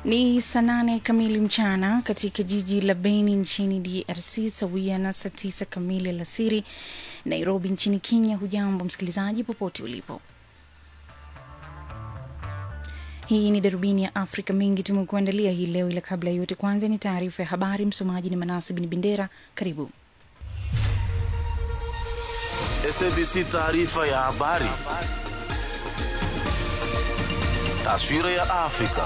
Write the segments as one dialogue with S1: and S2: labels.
S1: Ni saa nane kamili mchana katika jiji la Beni nchini DRC, sawia na saa tisa kamili alasiri Nairobi nchini Kenya. Hujambo msikilizaji, popote ulipo. Hii ni darubini ya Afrika. Mengi tumekuandalia hii leo, ila kabla ya yote, kwanza ni taarifa ya habari. Msomaji ni Manasi Bin Bendera. Karibu.
S2: SABC taarifa ya habari. Taswira ya Afrika.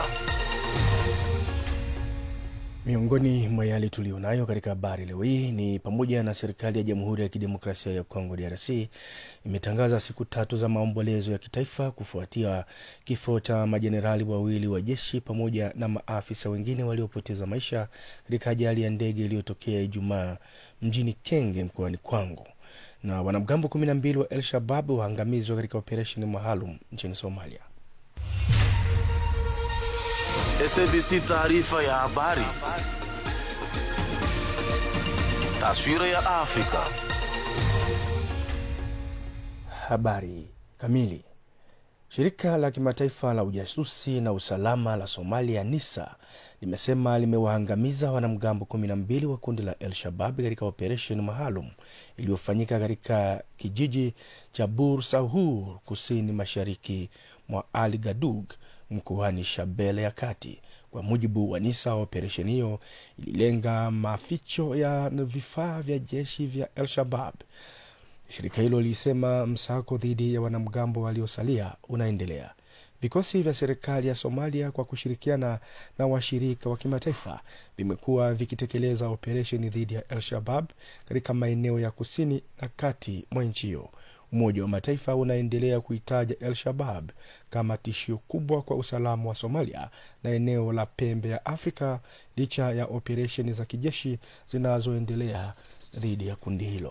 S3: Miongoni mwa yale tuliyonayo katika habari leo hii ni pamoja na serikali ya Jamhuri ya Kidemokrasia ya Kongo DRC imetangaza siku tatu za maombolezo ya kitaifa kufuatia kifo cha majenerali wawili wa jeshi pamoja na maafisa wengine waliopoteza maisha katika ajali ya ndege iliyotokea Ijumaa mjini Kenge mkoani Kwango, na wanamgambo 12 wa El Shabab waangamizwa katika operesheni maalum nchini Somalia.
S2: SABC taarifa ya habari. Taswira ya Afrika.
S3: Habari kamili. Shirika la kimataifa la ujasusi na usalama la Somalia NISA limesema limewaangamiza wanamgambo 12 wa kundi la El Shabab katika operesheni maalum iliyofanyika katika kijiji cha Bur Sahur kusini mashariki mwa Ali Gadug mkoani Shabele ya kati. Kwa mujibu wa NISA, operesheni hiyo ililenga maficho ya vifaa vya jeshi vya El Shabab. Shirika hilo lilisema msako dhidi ya wanamgambo waliosalia unaendelea. Vikosi vya serikali ya Somalia kwa kushirikiana na washirika wa kimataifa vimekuwa vikitekeleza operesheni dhidi ya El Shabab katika maeneo ya kusini na kati mwa nchi hiyo. Umoja wa Mataifa unaendelea kuitaja El Shabab kama tishio kubwa kwa usalama wa Somalia na eneo la pembe ya Afrika licha ya operesheni za kijeshi zinazoendelea dhidi ya kundi hilo.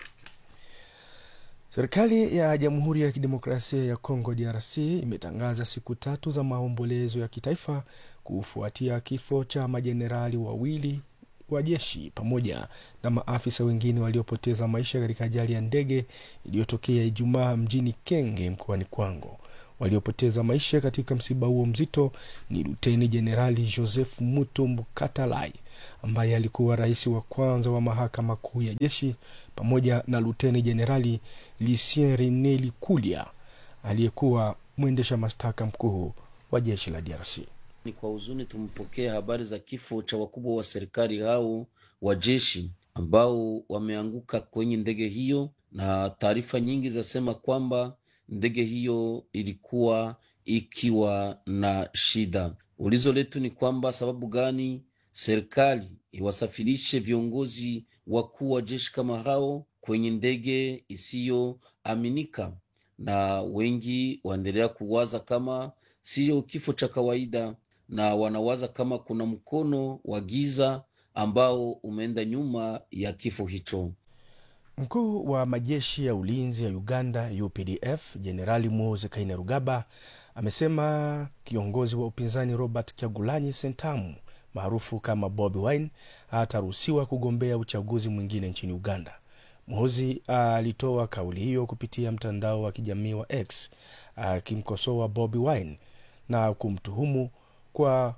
S3: Serikali ya Jamhuri ya Kidemokrasia ya Kongo DRC imetangaza siku tatu za maombolezo ya kitaifa kufuatia kifo cha majenerali wawili wa jeshi pamoja na maafisa wengine waliopoteza maisha katika ajali ya ndege iliyotokea Ijumaa mjini Kenge mkoani Kwango. Waliopoteza maisha katika msiba huo mzito ni Luteni Jenerali Joseph Mutumbu Katalai ambaye alikuwa rais wa kwanza wa mahakama kuu ya jeshi pamoja na Luteni Jenerali Lucien Rene Likulia aliyekuwa mwendesha mashtaka mkuu wa jeshi la DRC.
S4: Ni kwa huzuni tumepokea habari za kifo cha wakubwa wa serikali hao wa jeshi ambao wameanguka kwenye ndege hiyo, na taarifa nyingi zasema kwamba ndege hiyo ilikuwa ikiwa na shida. Ulizo letu ni kwamba sababu gani serikali iwasafirishe viongozi wakuu wa jeshi kama hao kwenye ndege isiyoaminika, na wengi waendelea kuwaza kama siyo kifo cha kawaida na wanawaza kama kuna mkono wa giza ambao umeenda nyuma ya kifo hicho.
S3: Mkuu wa majeshi ya ulinzi ya Uganda UPDF Jenerali Muhoozi Kainerugaba amesema kiongozi wa upinzani Robert Kyagulanyi Sentamu maarufu kama Bobi Wine hataruhusiwa kugombea uchaguzi mwingine nchini Uganda. Muhoozi alitoa kauli hiyo kupitia mtandao wa kijamii wa X akimkosoa Bobi Wine na kumtuhumu kwa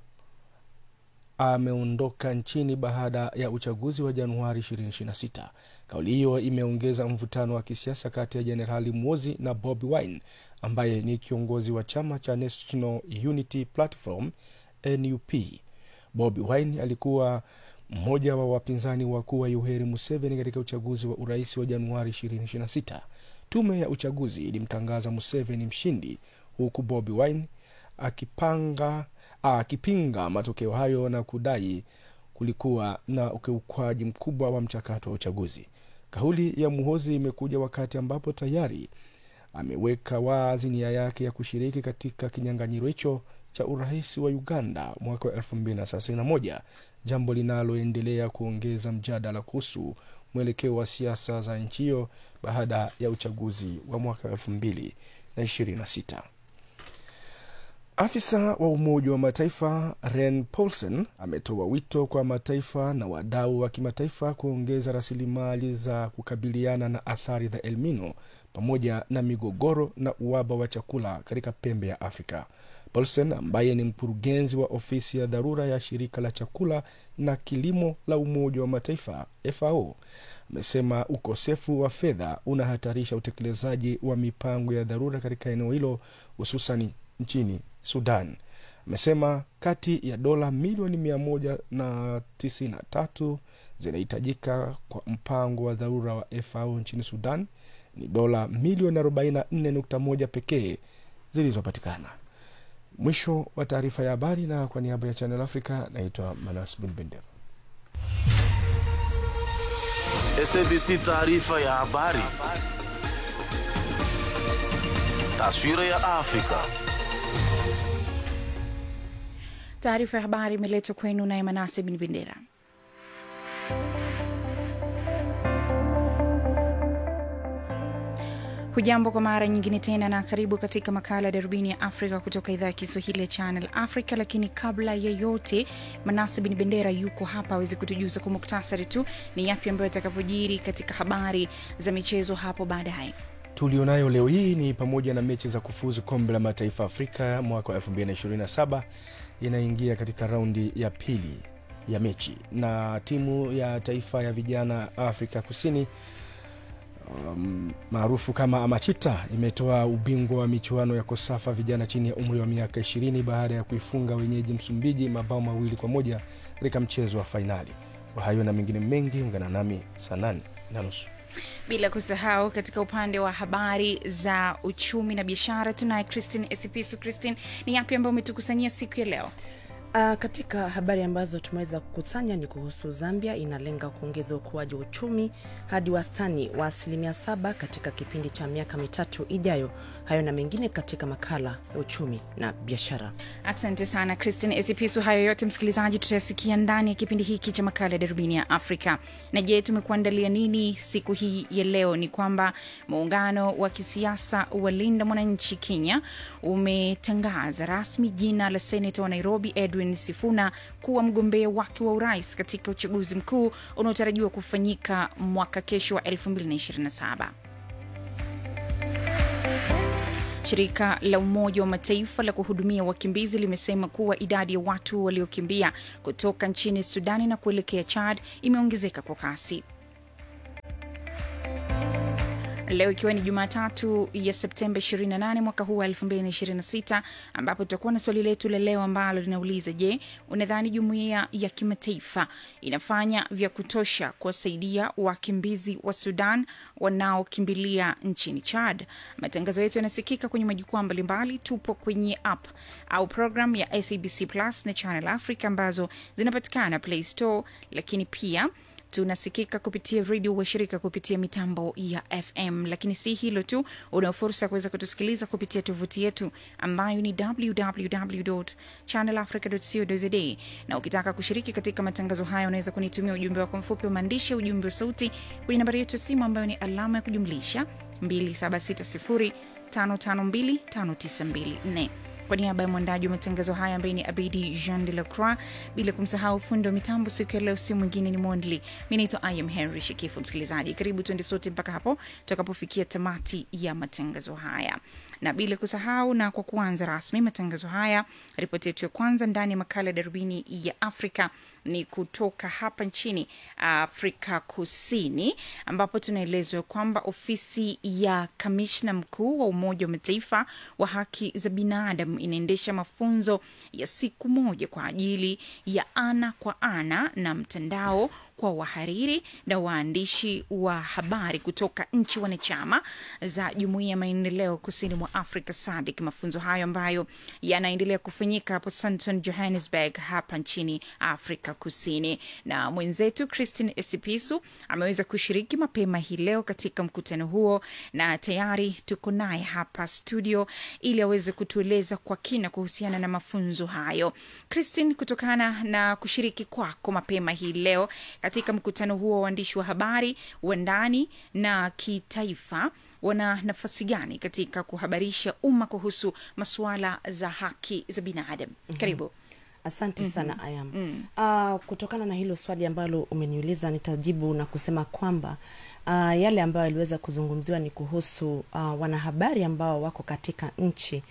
S3: ameondoka nchini baada ya uchaguzi wa Januari 2026. Kauli hiyo imeongeza mvutano wa kisiasa kati ya Jenerali Muozi na Bobi Wine ambaye ni kiongozi wa chama cha National Unity Platform NUP. Bobi Wine alikuwa mmoja wa wapinzani wakuu wa Yoweri Museveni katika uchaguzi wa urais wa Januari 2026. Tume ya uchaguzi ilimtangaza Museveni mshindi huku Bobi Wine akipanga akipinga matokeo hayo na kudai kulikuwa na ukiukwaji mkubwa wa mchakato wa uchaguzi. Kauli ya Muhozi imekuja wakati ambapo tayari ameweka wazi nia yake ya kushiriki katika kinyang'anyiro hicho cha urais wa Uganda mwaka wa 2031, jambo linaloendelea kuongeza mjadala kuhusu mwelekeo wa siasa za nchi hiyo baada ya uchaguzi wa mwaka 2026. Afisa wa Umoja wa Mataifa Ren Paulsen ametoa wito kwa mataifa na wadau wa kimataifa kuongeza rasilimali za kukabiliana na athari za El Nino pamoja na migogoro na uhaba wa chakula katika pembe ya Afrika. Paulsen ambaye ni mkurugenzi wa ofisi ya dharura ya shirika la chakula na kilimo la Umoja wa Mataifa FAO amesema ukosefu wa fedha unahatarisha utekelezaji wa mipango ya dharura katika eneo hilo hususani nchini Sudan. Amesema kati ya dola milioni mia moja na tisini na tatu zinahitajika kwa mpango wa dharura wa FAO nchini Sudan, ni dola milioni 44.1 pekee zilizopatikana. Mwisho wa taarifa ya habari, na kwa niaba ya Channel Africa naitwa Manas Bin Bendera.
S2: SABC taarifa ya habari. Taswira ya Afrika.
S1: Taarifa ya habari imeletwa kwenu naye Manase Bin Bendera. Hujambo kwa mara nyingine tena na karibu katika makala ya darubini ya Afrika kutoka idhaa ya Kiswahili ya Channel Africa. Lakini kabla ya yote, Manase Bin Bendera yuko hapa aweze kutujuza kwa muktasari tu ni yapi ambayo atakapojiri katika habari za michezo hapo baadaye.
S3: tulionayo leo hii ni pamoja na mechi za kufuzu kombe la mataifa Afrika mwaka wa 2027 inaingia katika raundi ya pili ya mechi, na timu ya taifa ya vijana Afrika Kusini um, maarufu kama Amachita imetoa ubingwa wa michuano ya Kosafa vijana chini ya umri wa miaka 20 baada ya kuifunga wenyeji Msumbiji mabao mawili kwa moja katika mchezo wa fainali. Kwa hayo na mengine mengi, ungana nami saa nane na nusu.
S1: bila kusahau katika upande wa habari za uchumi na biashara tunaye Christine Esipisu. Christine, ni yapi ambayo umetukusanyia siku ya leo?
S5: Uh, katika habari ambazo tumeweza kukusanya ni kuhusu Zambia inalenga kuongeza ukuaji wa uchumi hadi wastani wa asilimia saba katika kipindi cha miaka mitatu ijayo. Hayo na mengine katika makala ya uchumi na biashara.
S1: Asante sana Christine Esipisu. Hayo yote msikilizaji, tutayasikia ndani ya kipindi hiki cha makala ya darubini ya Afrika. Na je, tumekuandalia nini siku hii ya leo? Ni kwamba muungano wa kisiasa wa Linda Mwananchi Kenya umetangaza rasmi jina la seneta wa Nairobi Edwin Sifuna kuwa mgombea wake wa urais katika uchaguzi mkuu unaotarajiwa kufanyika mwaka kesho wa 2027. Shirika la Umoja wa Mataifa la kuhudumia wakimbizi limesema kuwa idadi ya watu waliokimbia kutoka nchini Sudani na kuelekea Chad imeongezeka kwa kasi. Leo ikiwa ni Jumatatu ya Septemba 28 mwaka huu wa 2026, ambapo tutakuwa na swali letu la leo ambalo linauliza: Je, unadhani jumuiya ya kimataifa inafanya vya kutosha kuwasaidia wakimbizi wa Sudan wanaokimbilia nchini Chad? Matangazo yetu yanasikika kwenye majukwaa mbalimbali. Tupo kwenye app au program ya SABC Plus na Channel Africa ambazo zinapatikana Play Store, lakini pia tunasikika kupitia redio washirika kupitia mitambo ya FM. Lakini si hilo tu, una fursa ya kuweza kutusikiliza kupitia tovuti yetu ambayo ni www.channelafrica.co.za, na ukitaka kushiriki katika matangazo haya unaweza kunitumia ujumbe wako mfupi wa maandishi, ujumbe wa sauti kwenye nambari yetu ya simu ambayo ni alama ya kujumlisha 2760552594 kwa niaba ya mwandaji wa matangazo haya ambaye ni Abidi Jean de la Croix, bila kumsahau fundi wa mitambo siku ya leo, si mwingine ni Mondli. Mi naitwa Im Henry Shikifu. Msikilizaji, karibu tuende sote mpaka hapo tutakapofikia tamati ya matangazo haya, na bila kusahau, na kwa kuanza rasmi matangazo haya, ripoti yetu ya kwanza ndani ya makala ya darubini ya Afrika ni kutoka hapa nchini Afrika Kusini, ambapo tunaelezwa kwamba ofisi ya kamishna mkuu wa Umoja wa Mataifa wa haki za binadamu inaendesha mafunzo ya siku moja kwa ajili ya ana kwa ana na mtandao kwa wahariri na waandishi wa habari kutoka nchi wanachama za jumuiya ya maendeleo kusini mwa Afrika SADC. Mafunzo hayo ambayo yanaendelea kufanyika hapo Sandton, Johannesburg, hapa nchini Afrika Kusini, na mwenzetu Christine Esipisu ameweza kushiriki mapema hii leo katika mkutano huo, na tayari tuko naye hapa studio ili aweze kutueleza kwa kina kuhusiana na mafunzo hayo. Christine, kutokana na kushiriki kwako mapema hii leo katika mkutano huo wa waandishi wa habari wa ndani na kitaifa wana nafasi gani katika kuhabarisha umma kuhusu masuala za haki za binadamu? Karibu.
S5: Asante sana Ayam. Uh, kutokana na hilo swali ambalo umeniuliza nitajibu na kusema kwamba uh, yale ambayo yaliweza kuzungumziwa ni kuhusu uh, wanahabari ambao wako katika nchi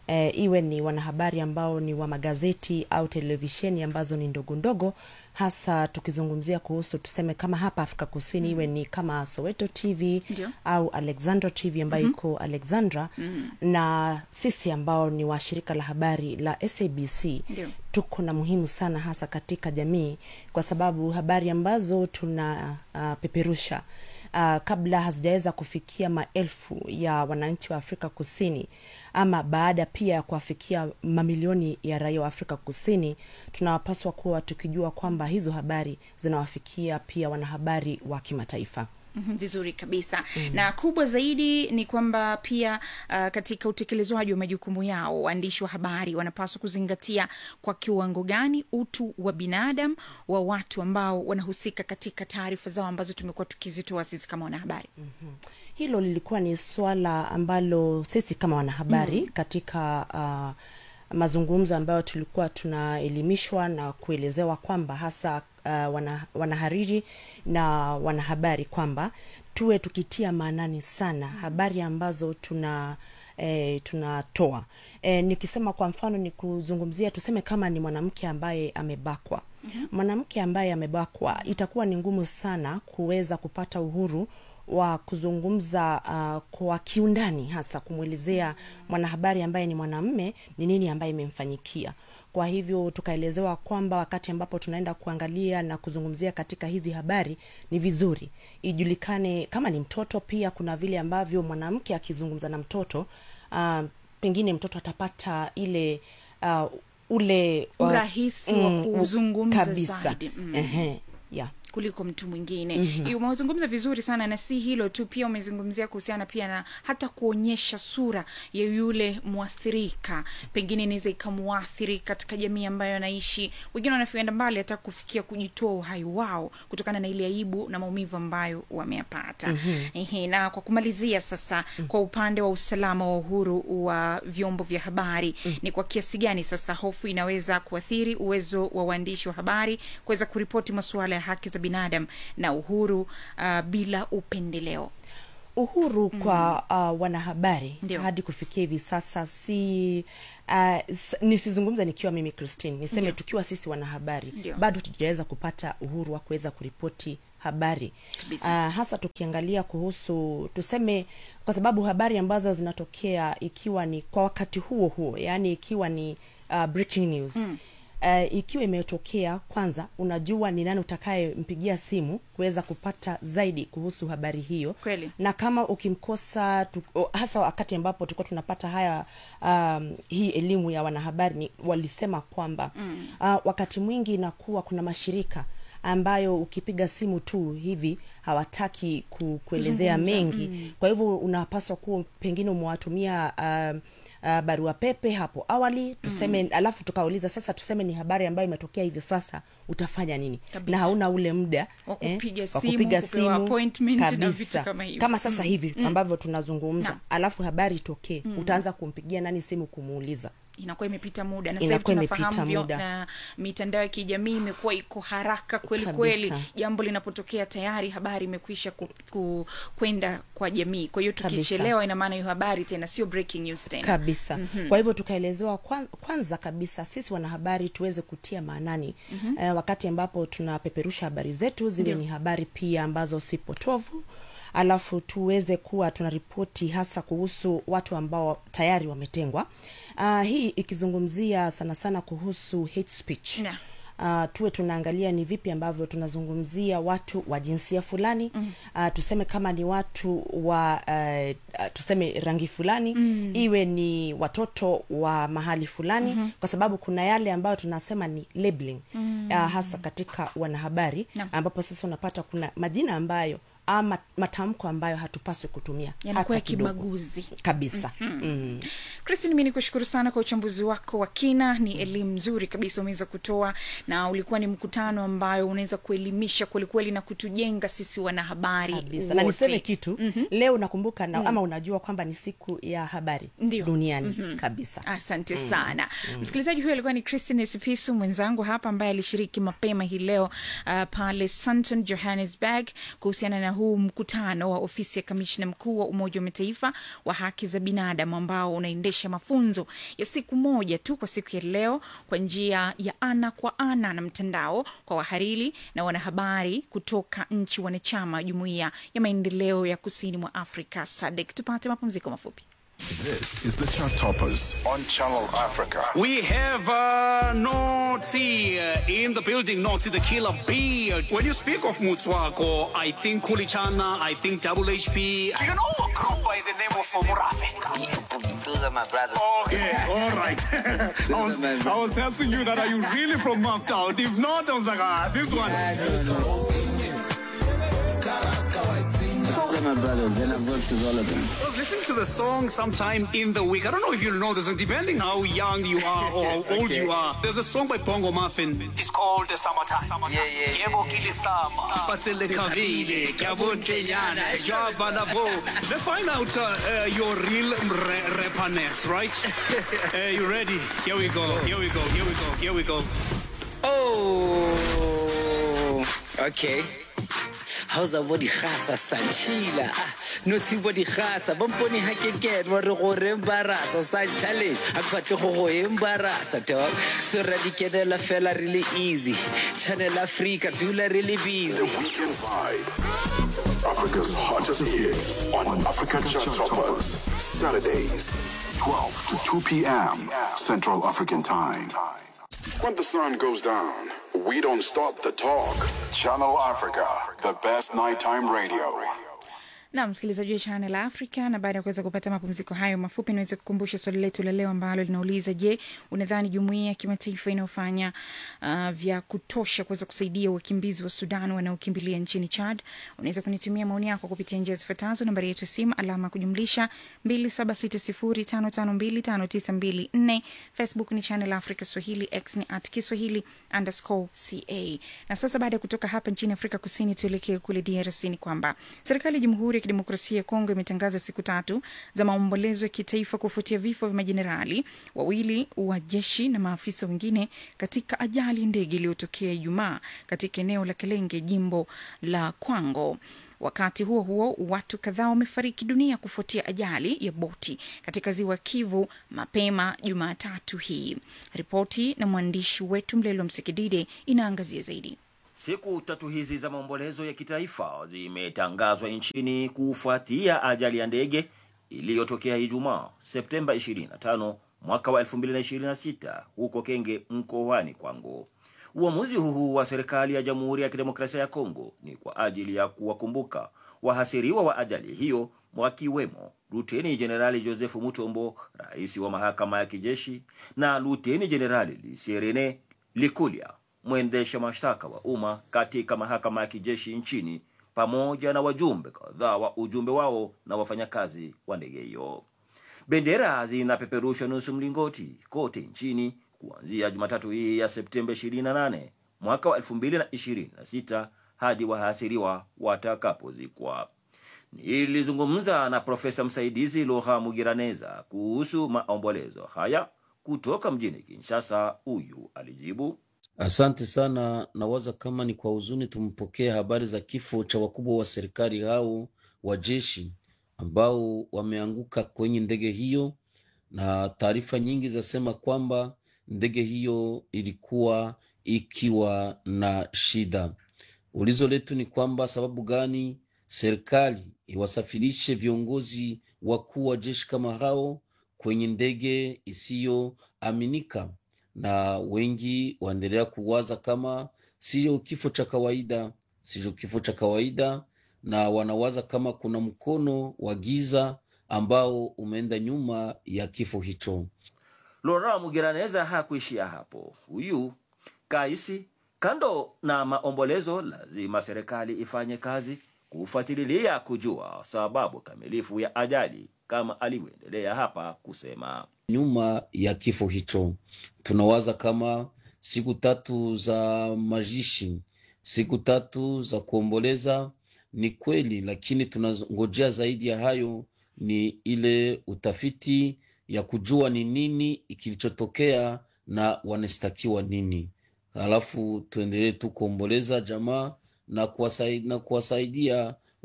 S5: e, iwe ni wanahabari ambao ni wa magazeti au televisheni ambazo ni ndogo ndogo hasa tukizungumzia kuhusu tuseme kama hapa afrika kusini mm. iwe ni kama soweto tv
S1: Ndio.
S5: au alexandra tv ambayo mm-hmm. iko alexandra mm-hmm. na sisi ambao ni wa shirika la habari la sabc
S1: Ndio.
S5: tuko na muhimu sana hasa katika jamii kwa sababu habari ambazo tuna uh, peperusha Uh, kabla hazijaweza kufikia maelfu ya wananchi wa afrika kusini ama baada pia ya kuwafikia mamilioni ya raia wa afrika kusini tunapaswa kuwa tukijua kwamba hizo habari zinawafikia pia wanahabari wa kimataifa
S1: Mhm, vizuri kabisa mm. na kubwa zaidi ni kwamba pia uh, katika utekelezwaji wa majukumu yao waandishi wa habari wanapaswa kuzingatia kwa kiwango gani utu wa binadamu wa watu ambao wanahusika katika taarifa zao ambazo tumekuwa tukizitoa sisi kama wanahabari mm.
S5: hilo lilikuwa ni swala ambalo sisi kama wanahabari mm. katika uh, mazungumzo ambayo tulikuwa tunaelimishwa na kuelezewa kwamba hasa uh, wana, wanahariri na wanahabari kwamba tuwe tukitia maanani sana habari ambazo tuna E, tunatoa e, nikisema kwa mfano ni kuzungumzia tuseme kama ni mwanamke ambaye amebakwa mm-hmm. mwanamke ambaye amebakwa itakuwa ni ngumu sana kuweza kupata uhuru wa kuzungumza uh, kwa kiundani hasa kumwelezea mwanahabari ambaye ni mwanamme ni nini ambaye imemfanyikia kwa hivyo tukaelezewa kwamba wakati ambapo tunaenda kuangalia na kuzungumzia katika hizi habari ni vizuri ijulikane kama ni mtoto pia kuna vile ambavyo mwanamke akizungumza na mtoto uh, pengine mtoto atapata ile uh, ule uh,
S1: Urahisi wa
S5: u-
S1: kuzungumza
S5: kabisa.
S1: zaidi. Mm.
S5: Ehe, yeah.
S1: kuliko mtu mwingine mm-hmm. umezungumza vizuri sana na si hilo tu pia umezungumzia kuhusiana pia na hata kuonyesha sura ya yule mwathirika pengine inaweza ikamuathiri katika jamii ambayo anaishi wengine wanafienda mbali hata kufikia kujitoa uhai wao kutokana na ile aibu na maumivu ambayo wameyapata mm-hmm. na kwa kumalizia sasa mm-hmm. kwa upande wa usalama wa uhuru wa vyombo vya habari mm-hmm. ni kwa kiasi gani sasa hofu inaweza kuathiri uwezo wa waandishi wa habari kuweza kuripoti masuala ya haki za binadamu na uhuru uh, bila upendeleo
S5: uhuru mm. kwa uh, wanahabari
S1: Ndio.
S5: hadi kufikia hivi sasa si uh, s- nisizungumza nikiwa mimi christine niseme
S1: Ndio.
S5: tukiwa sisi wanahabari
S1: Ndio.
S5: bado tujaweza kupata uhuru wa kuweza kuripoti habari
S1: Kabisa.
S5: uh, hasa tukiangalia kuhusu tuseme kwa sababu habari ambazo zinatokea ikiwa ni kwa wakati huo huo yaani ikiwa ni uh, breaking news mm Uh, ikiwa imetokea kwanza unajua ni nani utakayempigia simu kuweza kupata zaidi kuhusu habari hiyo
S1: Kweli.
S5: na kama ukimkosa tu, o- hasa wakati ambapo tulikuwa tunapata haya um, hii elimu ya wanahabari ni, walisema kwamba mm. uh, wakati mwingi inakuwa kuna mashirika ambayo ukipiga simu tu hivi hawataki ku, kuelezea mengi mm. kwa hivyo unapaswa kuwa pengine umewatumia um, Uh, barua pepe hapo awali tuseme mm. alafu tukauliza sasa tuseme ni habari ambayo imetokea hivi sasa utafanya nini
S1: Kabisa.
S5: na hauna ule muda
S1: Wa kupiga
S5: wa
S1: simu,
S5: kupiga
S1: kupewa
S5: simu,
S1: appointment na
S5: kabisa.
S1: vitu kama hivyo.
S5: kama sasa hivi ambavyo tunazungumza
S1: Naam.
S5: alafu habari itokee utaanza kumpigia nani simu kumuuliza
S1: inakuwa imepita muda na sasa hivi
S5: Inakuwa
S1: tunafahamu
S5: imepita
S1: vyo
S5: muda.
S1: na mitandao ya kijamii imekuwa iko haraka kweli
S5: Kabisa.
S1: kweli jambo linapotokea tayari habari imekwisha ku, ku, kwenda kwa jamii kwa hiyo
S5: Kabisa.
S1: tukichelewa ina maana hiyo habari tena sio breaking news tena
S5: kabisa mm-hmm. kwa hivyo tukaelezewa kwan, kwanza kabisa sisi wanahabari tuweze kutia maanani mm-hmm. eh, wakati ambapo tunapeperusha habari zetu ziwe
S1: Ndio.
S5: ni habari pia ambazo si potovu alafu tuweze kuwa tunaripoti hasa kuhusu watu ambao tayari wametengwa uh, hii ikizungumzia sana sana kuhusu hate speech
S1: Na.
S5: uh, tuwe tunaangalia ni vipi ambavyo tunazungumzia watu wa jinsia fulani mm. uh, tuseme kama ni watu wa uh, uh, tuseme rangi fulani mm. iwe ni watoto wa mahali fulani mm-hmm. kwa sababu kuna yale ambayo tunasema ni labeling mm. uh, hasa katika wanahabari
S1: Naam.
S5: ambapo sasa unapata kuna majina ambayo ama matamko ambayo hatupaswi kutumia
S1: yanakuwa ya
S5: hata kidogo.
S1: kibaguzi
S5: kabisa mm-hmm. mm.
S1: kristin mi ni kushukuru sana kwa uchambuzi wako wa kina ni elimu nzuri kabisa umeweza kutoa na ulikuwa ni mkutano ambayo unaweza kuelimisha kwelikweli na kutujenga sisi wanahabari
S5: kabisa na
S1: wote.
S5: niseme kitu mm-hmm. leo nakumbuka na, ama unajua kwamba ni siku ya habari
S1: Ndio.
S5: duniani mm-hmm. kabisa
S1: asante mm. sana mm. msikilizaji huyo alikuwa ni christin sipisu mwenzangu hapa ambaye alishiriki mapema hii leo uh, pale santon johannesburg kuhusiana na huu mkutano wa ofisi ya kamishna mkuu wa Umoja wa Mataifa wa haki za binadamu ambao unaendesha mafunzo ya siku moja tu kwa siku ya leo kwa njia ya ana kwa ana na mtandao kwa wahariri na wanahabari kutoka nchi wanachama jumuiya ya maendeleo ya kusini mwa Afrika SADC. Tupate mapumziko mafupi.
S6: This is the Chart Toppers on Channel Africa.
S7: We have uh, Noti uh, in the building, Noti the killer bee. When you speak of Mutswako, I think Kulichana, I think Double HP. Do you know a group by the name of Murafe?
S8: Those are my brothers.
S7: Okay, all right. I, was, I was asking you that, are you really from Maftown? If not, I was like, ah, this one.
S8: Those are my brothers, and I've worked with all of them.
S7: I was listening to the song sometime in the week. I don't know if you know this song, depending how young you are or how old you are. There's a song by Bongo Muffin. It's called the Summertime.
S8: Yeah, yeah.
S7: Yebo kilisama, fatsele kavile, kyabontenyana, jwaba na bo. Let's find out uh, uh, your real re- rapperness, right? uh, you ready? Here we go, here we go, here we go, here we go.
S8: Oh, okay. How's a body khasa sanchila? No si body khasa. Bamponi ha ke ke wa re go re embarasa sa challenge. A kwatle go go embarasa dog. So radikedela fela really easy. Channel Africa dula really busy.
S6: Weekend Vibe. Africa's hottest hits on Africa Chart Toppers. Saturdays, 12 to 2 p.m. Central African Time. When the sun goes down, we don't stop the talk. Channel Africa, the best nighttime radio.
S1: na msikilizaji wa Channel Africa. Na baada ya kuweza kupata mapumziko hayo mafupi, niweze kukumbusha swali letu la leo ambalo linauliza: Je, unadhani jumuiya ya kimataifa inayofanya uh, vya kutosha kuweza kusaidia wakimbizi wa Sudan wanaokimbilia nchini Chad? Unaweza kunitumia maoni yako kupitia njia zifuatazo: nambari yetu ya simu alama ya kujumlisha 276055259254, Facebook ni Channel Africa Swahili, X ni at Kiswahili underscore ca. Na sasa baada ya kutoka hapa nchini Afrika Kusini, tuelekee kule DRC. Ni kwamba serikali ya Jamhuri ya Kidemokrasia ya Kongo imetangaza siku tatu za maombolezo ya kitaifa kufuatia vifo vya majenerali wawili wa jeshi na maafisa wengine katika ajali ya ndege iliyotokea Ijumaa katika eneo la Kelenge, jimbo la Kwango. Wakati huo huo, watu kadhaa wamefariki dunia kufuatia ajali ya boti katika ziwa Kivu mapema Jumatatu hii. Ripoti na mwandishi wetu Mlelo Msikidide inaangazia zaidi.
S9: Siku tatu hizi za maombolezo ya kitaifa zimetangazwa nchini kufuatia ajali ya ndege iliyotokea Ijumaa Septemba 25 mwaka wa 2026 huko Kenge mkoani Kwango. Uamuzi huu wa serikali ya Jamhuri ya Kidemokrasia ya Kongo ni kwa ajili ya kuwakumbuka wahasiriwa wa ajali hiyo wakiwemo Luteni Jenerali Joseph Mutombo, rais wa mahakama ya kijeshi, na Luteni Jenerali Lisierene Likulia, mwendesha mashtaka wa umma katika mahakama ya kijeshi nchini, pamoja na wajumbe kadhaa wa ujumbe wao na wafanyakazi wa ndege hiyo. Bendera zinapeperusha nusu mlingoti kote nchini kuanzia Jumatatu hii ya Septemba 28 mwaka wa 2026 hadi wahasiriwa watakapozikwa. Nilizungumza na profesa msaidizi Loha Mugiraneza kuhusu maombolezo haya kutoka mjini Kinshasa. Huyu alijibu:
S4: Asante sana. Nawaza kama ni kwa huzuni tumpokee habari za kifo cha wakubwa wa serikali hao wa jeshi ambao wameanguka kwenye ndege hiyo, na taarifa nyingi zasema kwamba ndege hiyo ilikuwa ikiwa na shida. Ulizo letu ni kwamba sababu gani serikali iwasafirishe viongozi wakuu wa jeshi kama hao kwenye ndege isiyoaminika? Na wengi waendelea kuwaza kama siyo kifo cha kawaida, siyo kifo cha kawaida, na wanawaza kama kuna mkono wa giza ambao umeenda nyuma ya kifo hicho.
S9: Lora Mugiraneza hakuishia hapo. Huyu kaisi, kando na maombolezo, lazima serikali ifanye kazi kufuatilia kujua sababu kamilifu ya ajali, kama alivyoendelea hapa kusema.
S4: Nyuma ya kifo hicho, tunawaza kama siku tatu za mazishi, siku tatu za kuomboleza ni kweli, lakini tunangojea zaidi ya hayo, ni ile utafiti ya kujua ni nini kilichotokea na wanastakiwa nini, halafu tuendelee tu kuomboleza jamaa na kuwasaidia, na kuwasaidia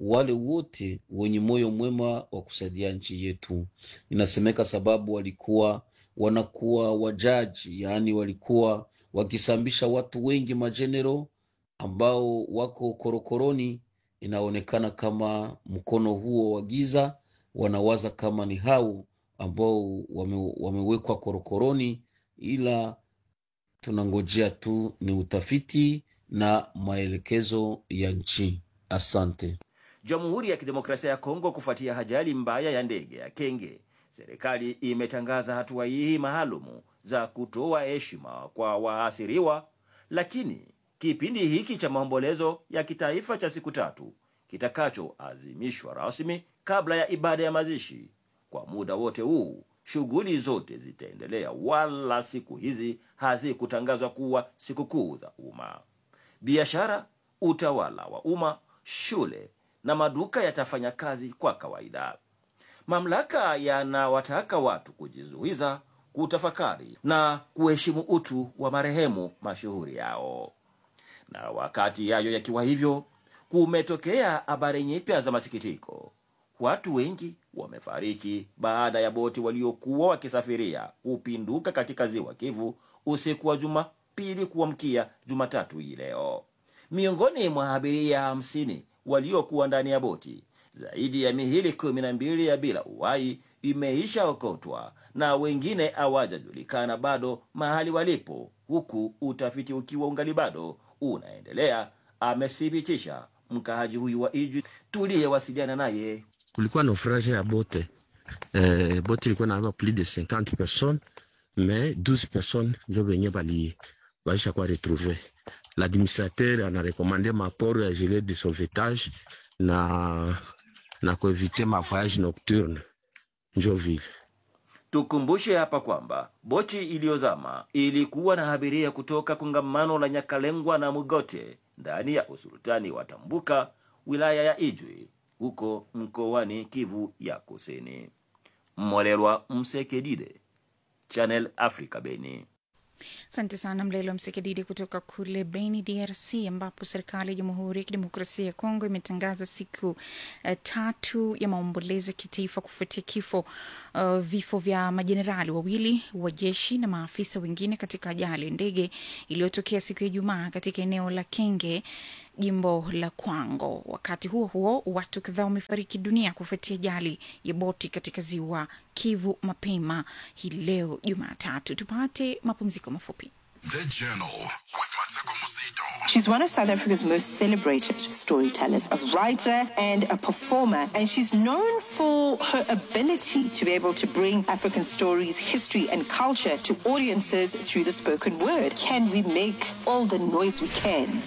S4: wale wote wenye moyo mwema wa kusaidia nchi yetu. Inasemeka sababu walikuwa wanakuwa wajaji, yaani walikuwa wakisambisha watu wengi majenero ambao wako korokoroni. Inaonekana kama mkono huo wa giza wanawaza kama ni hao ambao wame, wamewekwa korokoroni, ila tunangojea tu ni utafiti na maelekezo ya nchi. Asante.
S9: Jamhuri ya Kidemokrasia ya Kongo, kufuatia ajali mbaya ya ndege ya Kenge, serikali imetangaza hatua hii maalumu za kutoa heshima kwa waasiriwa, lakini kipindi hiki cha maombolezo ya kitaifa cha siku tatu kitakachoazimishwa rasmi kabla ya ibada ya mazishi. Kwa muda wote huu shughuli zote zitaendelea, wala siku hizi hazikutangazwa kuwa sikukuu za umma. Biashara, utawala wa umma, shule na maduka yatafanya kazi kwa kawaida. Mamlaka yanawataka watu kujizuiza, kutafakari na kuheshimu utu wa marehemu mashuhuri yao. Na wakati yayo yakiwa hivyo, kumetokea habari nyipya za masikitiko. Watu wengi wamefariki baada ya boti waliokuwa wakisafiria kupinduka katika ziwa Kivu usiku wa Jumapili kuamkia Jumatatu hii leo. Miongoni mwa abiria hamsini waliokuwa ndani ya boti, zaidi ya mihili kumi na mbili ya bila uhai imeisha okotwa na wengine hawajajulikana bado mahali walipo, huku utafiti ukiwa ungali bado unaendelea, amethibitisha mkaaji huyu wa Ijwi tuliyewasiliana naye.
S10: kulikuwa naufrage ya bote eh, bote ilikuwa nabeba plus de 50 personnes mais 12 personnes njo benye bali baisha kwa retrouve l'administrateur anarekomande maporo ya gilet de sauvetage na na kuevite mavoyage nocturne njo vile
S9: Tukumbushe hapa kwamba boti iliyozama ilikuwa na abiria kutoka kongamano la Nyakalengwa na Mugote ndani ya usultani wa Tambuka, wilaya ya Ijwi, huko mkoani Kivu ya Kusini. Mmolelwa Msekedide, Channel Africa, Beni.
S1: Asante sana Mlelo Msekedidi kutoka kule Beni, DRC, ambapo serikali ya Jamhuri ya Kidemokrasia ya Kongo imetangaza siku uh, tatu ya maombolezo ya kitaifa kufuatia kifo uh, vifo vya majenerali wawili wa jeshi na maafisa wengine katika ajali ya ndege iliyotokea siku ya Ijumaa katika eneo la Kenge jimbo la Kwango. Wakati huo huo, watu kadhaa wamefariki dunia kufuatia ajali ya boti katika ziwa Kivu mapema hii leo Jumatatu. Tupate mapumziko mafupi.
S6: The Journal with Mateko Mosito.
S11: She's one of South Africa's most celebrated storytellers, a writer and a performer, and she's known for her ability to be able to bring African stories, history, and culture to audiences through the spoken word. Can we make all the noise we can?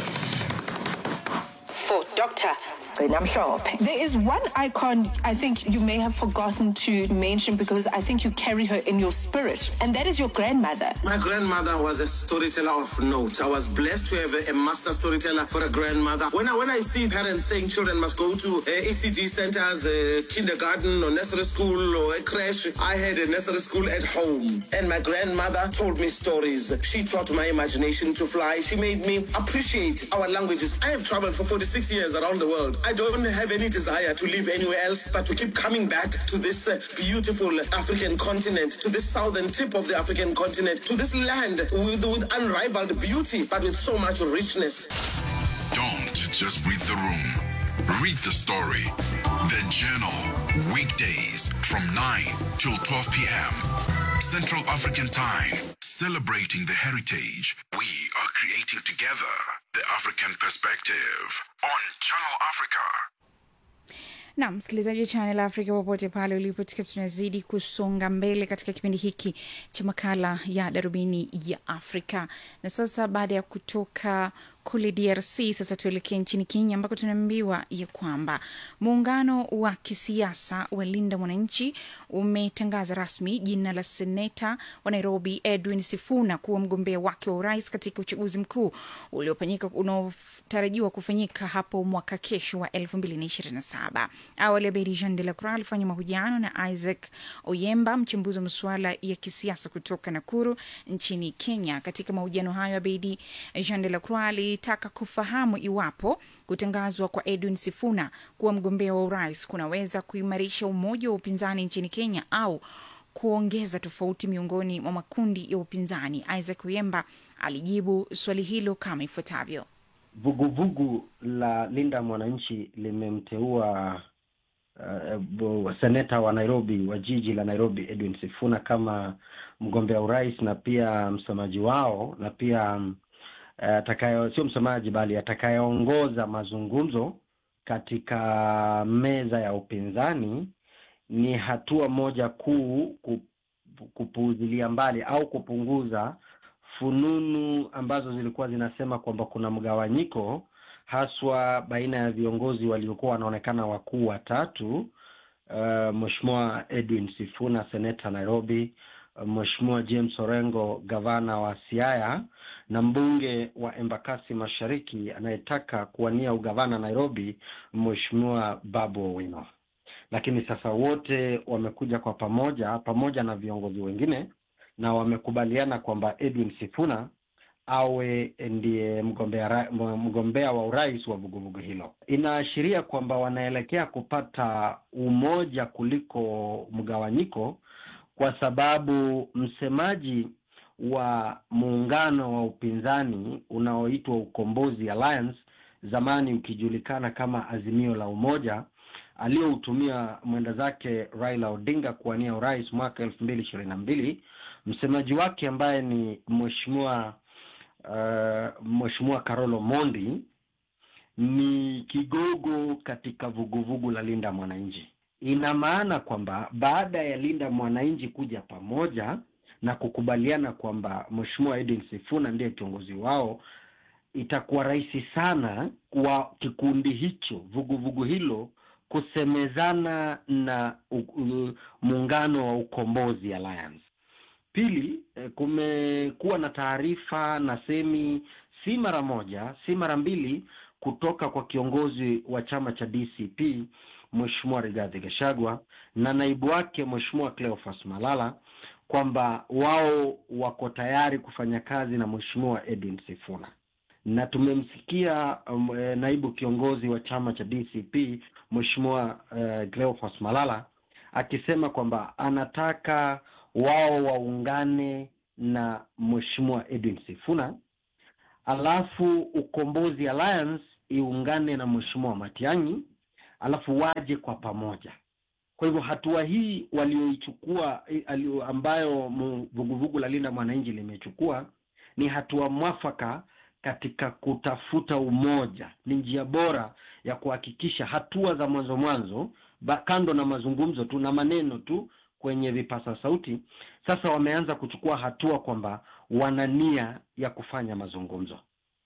S11: For Dr. I'm sure. There is one icon I think you may have forgotten to mention because I think you carry her in your spirit, and that is your grandmother.
S12: My grandmother was a storyteller of note. I was blessed to have a, a master storyteller for a grandmother. When I when I see parents saying children must go to uh, ECG centers, uh, kindergarten or nursery school or a creche, I had a nursery school at home, and my grandmother told me stories. She taught my imagination to fly. She made me appreciate our languages. I have traveled for 46 years around the world. I don't have any desire to live anywhere else, but to keep coming back to this uh, beautiful African continent, to this southern tip of the African continent, to this land with, with unrivaled beauty, but with so much richness.
S6: Don't just read the room. Read the story. The Journal. Weekdays from 9 till 12 p.m. Central African Time. Celebrating the heritage we are creating together. The African Perspective on Channel Africa.
S1: na msikilizaji wa Channel Africa popote pale ulipo, tukiwa tunazidi kusonga mbele katika kipindi hiki cha makala ya darubini ya Afrika. Na sasa baada ya kutoka kule DRC, sasa tuelekee nchini Kenya ambako tunaambiwa ya kwamba muungano wa kisiasa wa Linda Mwananchi umetangaza rasmi jina la seneta wa Nairobi Edwin Sifuna kuwa mgombea wake wa urais katika uchaguzi mkuu uliofanyika unaotarajiwa kufanyika hapo mwaka kesho wa 2027. Awali Abedi Jean de la Croix alifanya mahojiano na Isaac Oyemba, mchambuzi wa masuala ya kisiasa kutoka Nakuru nchini Kenya. Katika mahojiano hayo, Abedi Jean de la Croix ilitaka kufahamu iwapo kutangazwa kwa Edwin Sifuna kuwa mgombea wa urais kunaweza kuimarisha umoja wa upinzani nchini Kenya au kuongeza tofauti miongoni mwa makundi ya upinzani. Isaac Uyemba alijibu swali hilo kama ifuatavyo.
S13: Vuguvugu la Linda Mwananchi limemteua uh, seneta wa Nairobi wa jiji la Nairobi Edwin Sifuna kama mgombea urais na pia msemaji wao na pia atakayo, sio msemaji bali atakayeongoza mazungumzo katika meza ya upinzani. Ni hatua moja kuu kupuuzilia mbali au kupunguza fununu ambazo zilikuwa zinasema kwamba kuna mgawanyiko haswa baina ya viongozi waliokuwa wanaonekana wakuu watatu, uh, Mheshimiwa Edwin Sifuna seneta Nairobi, uh, Mheshimiwa James Orengo gavana wa Siaya na mbunge wa Embakasi Mashariki anayetaka kuwania ugavana Nairobi, Mheshimiwa Babu Owino. Lakini sasa wote wamekuja kwa pamoja pamoja na viongozi wengine na wamekubaliana kwamba Edwin Sifuna awe ndiye mgombea mgombea wa urais wa vuguvugu hilo. Inaashiria kwamba wanaelekea kupata umoja kuliko mgawanyiko, kwa sababu msemaji wa muungano wa upinzani unaoitwa Ukombozi Alliance, zamani ukijulikana kama Azimio la Umoja, aliyoutumia mwenda zake Raila Odinga kuwania urais mwaka elfu mbili ishirini na mbili msemaji wake ambaye ni mheshimiwa uh, mheshimiwa Karolo Mondi ni kigogo katika vuguvugu la Linda Mwananchi. Ina maana kwamba baada ya Linda Mwananchi kuja pamoja na kukubaliana kwamba mheshimiwa Edwin Sifuna ndiye kiongozi wao, itakuwa rahisi sana kwa kikundi hicho, vuguvugu hilo kusemezana na muungano wa Ukombozi Alliance. Pili, kumekuwa na taarifa na semi si mara moja si mara mbili kutoka kwa kiongozi wa chama cha DCP Mheshimiwa Rigathi Gachagua na naibu wake Mheshimiwa Cleophas Malala kwamba wao wako tayari kufanya kazi na Mheshimiwa Edwin Sifuna, na tumemsikia um, naibu kiongozi wa chama cha DCP Mheshimiwa uh, Cleophas Malala akisema kwamba anataka wao waungane na Mheshimiwa Edwin Sifuna, alafu Ukombozi Alliance iungane na Mheshimiwa Matiang'i, alafu waje kwa pamoja. Kwa hivyo hatua hii walioichukua ambayo vuguvugu la Linda Mwananchi limechukua ni hatua mwafaka katika kutafuta umoja. Ni njia bora ya kuhakikisha hatua za mwanzo mwanzo, kando na mazungumzo tu na maneno tu kwenye vipasa sauti, sasa wameanza kuchukua hatua kwamba wana nia ya kufanya mazungumzo.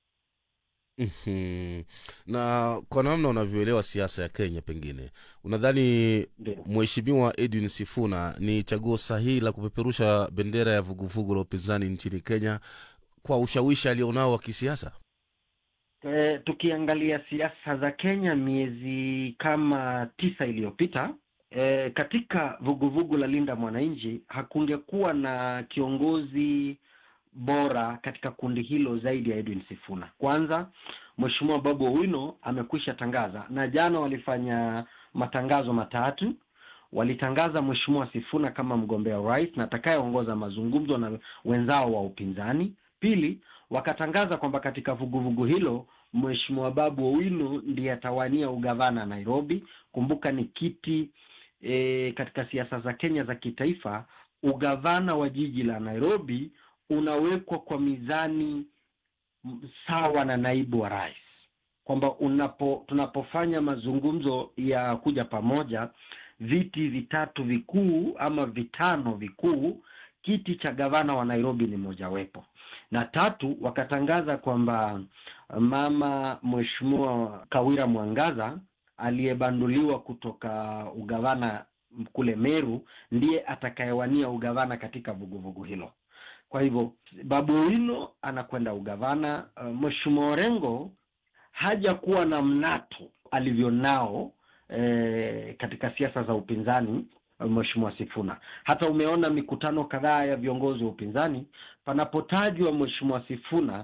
S2: Mhm. na kwa namna unavyoelewa siasa ya Kenya, pengine unadhani Mheshimiwa Edwin Sifuna ni chaguo sahihi la kupeperusha bendera ya vuguvugu la upinzani nchini Kenya kwa ushawishi alionao wa kisiasa?
S13: E, tukiangalia siasa za Kenya miezi kama tisa iliyopita e, katika vuguvugu la Linda Mwananchi hakungekuwa na kiongozi bora katika kundi hilo zaidi ya Edwin Sifuna. Kwanza, Mheshimiwa Babu Owino amekwisha tangaza, na jana walifanya matangazo matatu. Walitangaza Mheshimiwa Sifuna kama mgombea urais na atakayeongoza mazungumzo na wenzao wa upinzani. Pili, wakatangaza kwamba katika vuguvugu hilo Mheshimiwa Babu Owino ndiye atawania ugavana Nairobi. Kumbuka ni kiti e, katika siasa za Kenya za kitaifa, ugavana wa jiji la Nairobi unawekwa kwa mizani sawa na naibu wa rais, kwamba unapo tunapofanya mazungumzo ya kuja pamoja, viti vitatu vikuu ama vitano vikuu, kiti cha gavana wa Nairobi ni mojawapo. Na tatu, wakatangaza kwamba mama Mheshimiwa Kawira Mwangaza aliyebanduliwa kutoka ugavana kule Meru ndiye atakayewania ugavana katika vuguvugu hilo. Kwa hivyo Babu Owino anakwenda ugavana. Uh, Mheshimiwa Orengo hajakuwa na mnato alivyonao eh, katika siasa za upinzani Mheshimiwa Sifuna. Hata umeona mikutano kadhaa ya viongozi wa upinzani, panapotajwa Mheshimiwa Sifuna,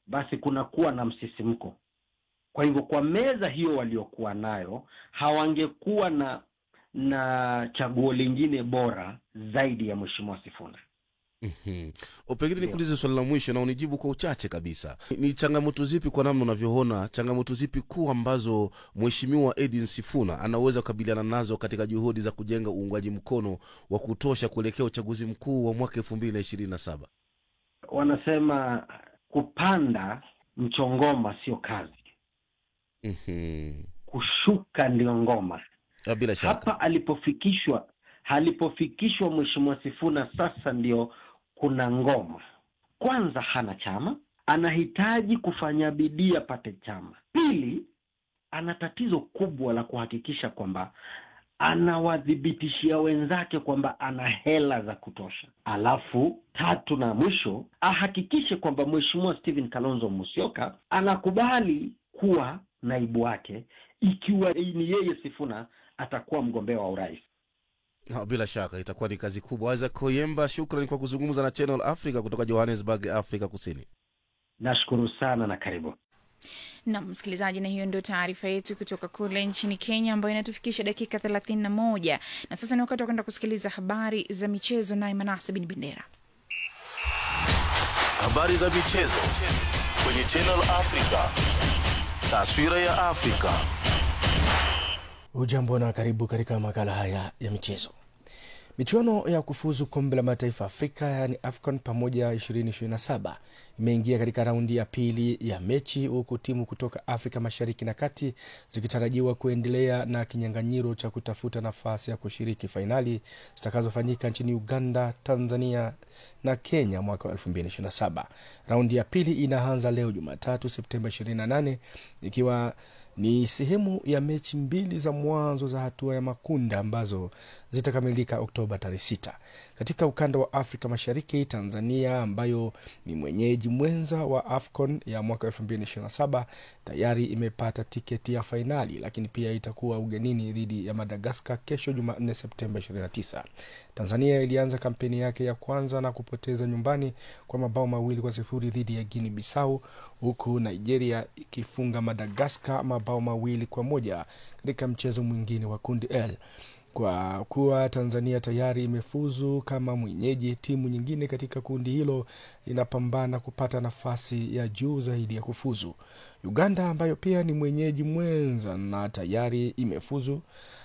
S13: basi kunakuwa na msisimko kwa hivyo kwa meza hiyo waliokuwa nayo hawangekuwa na na chaguo lingine bora zaidi ya mheshimiwa sifuna
S2: Mhm. O, pengine nikuulize swali la mwisho na unijibu kwa uchache kabisa. Ni changamoto zipi kwa namna unavyoona, changamoto zipi kuu ambazo mheshimiwa Edwin Sifuna anaweza kukabiliana nazo katika juhudi za kujenga uungwaji mkono wa kutosha kuelekea uchaguzi mkuu wa mwaka elfu mbili na ishirini na saba?
S13: wanasema kupanda mchongoma sio kazi
S2: Mhm.
S13: kushuka ndio ngoma
S2: Ah, Bila shaka.
S13: hapa alipofikishwa alipofikishwa mheshimiwa sifuna sasa ndio kuna ngoma kwanza hana chama anahitaji kufanya bidii apate chama pili ana tatizo kubwa la kuhakikisha kwamba anawadhibitishia wenzake kwamba ana hela za kutosha alafu tatu na mwisho ahakikishe kwamba mheshimiwa stephen kalonzo musyoka anakubali kuwa naibu wake ikiwa ni yeye sifuna atakuwa mgombea wa urais
S2: Ah, Bila shaka itakuwa ni kazi kubwa. Isaac Koyemba, shukrani kwa kuzungumza na Channel Africa kutoka Johannesburg, Afrika Kusini.
S13: nashukuru sana na karibu
S1: nam msikilizaji na hiyo ndio taarifa yetu kutoka kule nchini kenya ambayo inatufikisha dakika 31 na sasa ni wakati wa kwenda kusikiliza habari za michezo naye manase bin bendera
S2: Habari za michezo kwenye Channel Africa. Taswira ya Afrika.
S3: Ujambo na karibu katika makala haya ya michezo. Michuano ya kufuzu kombe la mataifa Afrika yaani AFCON pamoja 2027 imeingia katika raundi ya pili ya mechi, huku timu kutoka Afrika mashariki na kati zikitarajiwa kuendelea na kinyang'anyiro cha kutafuta nafasi ya kushiriki fainali zitakazofanyika nchini Uganda, Tanzania na Kenya mwaka wa 2027. Raundi ya pili inaanza leo Jumatatu Septemba 28 ikiwa ni sehemu ya mechi mbili za mwanzo za hatua ya makundi ambazo zitakamilika Oktoba tarehe sita. Katika ukanda wa Afrika Mashariki, Tanzania ambayo ni mwenyeji mwenza wa AFCON ya mwaka 2027 tayari imepata tiketi ya fainali, lakini pia itakuwa ugenini dhidi ya Madagaskar kesho Jumanne Septemba 29. Tanzania ilianza kampeni yake ya kwanza na kupoteza nyumbani kwa mabao mawili kwa sifuri dhidi ya Guinea Bissau, huku Nigeria ikifunga Madagaskar mabao mawili kwa moja katika mchezo mwingine wa kundi L. Kwa kuwa Tanzania tayari imefuzu kama mwenyeji, timu nyingine katika kundi hilo inapambana kupata nafasi ya juu zaidi ya kufuzu. Uganda ambayo pia ni mwenyeji mwenza na tayari imefuzu